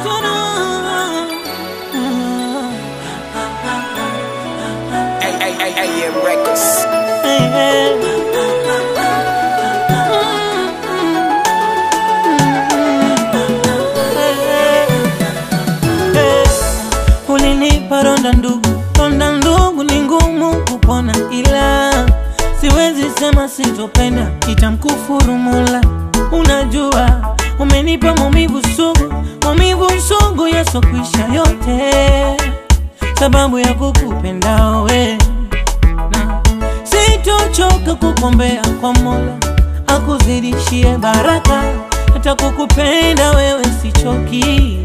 AM Records. Ulinipa ronda ndugu, ronda ndugu ni ngumu kupona, ila siwezi sema sitopenda, itamkufuru Mola. Unajua umenipa maumivu sugu, maumivu sugu yasokwisha yote, sababu ya kukupenda we na sitochoka kukombea kwa Mola akuzidishie baraka, hata kukupenda wewe sichoki.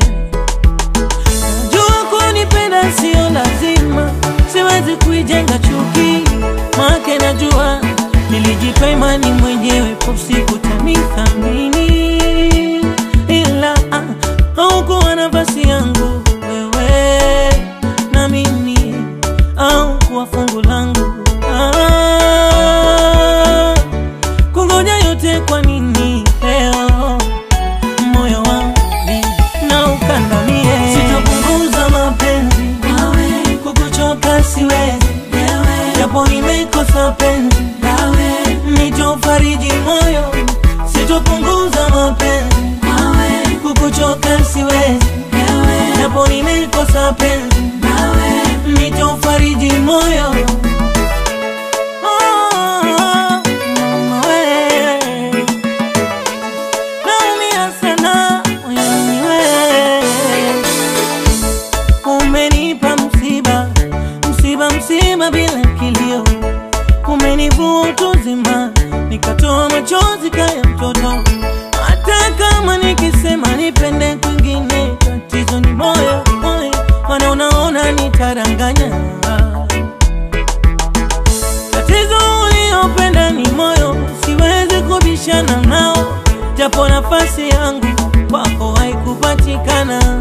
Najua kunipenda sio lazima, siwezi kuijenga chuki, make najua nilijipa imani mwenyewe, po siku tanithamini, ila ah, haukuwa nafasi yangu wewe na mimi au kuwa fungu langu ah, kungoja yote kwa nini leo moyo wangu na ukandamie, sitapunguza mapenzi nawe, kukuchoka siwezi japo nimekosa penzi nawe, nitofariji moyo, sitopunguza mapenzi nawe, kukuchoka siwezi japo nimekosa penzi nawe, nitofariji moyo Oh, mama we. Naumia sana moyoni we. Umenipa msiba, msiba, msiba bila kilio, umenivua utu uzima, nikatoa machozi kaya mtoto. Hata kama nikisema nipende kwingine, tatizo ni moyo, moyo, maana unaona nitaranganya Tatizo uliopenda ni moyo, siwezi kubishana nao, japo nafasi yangu kwako haikupatikana.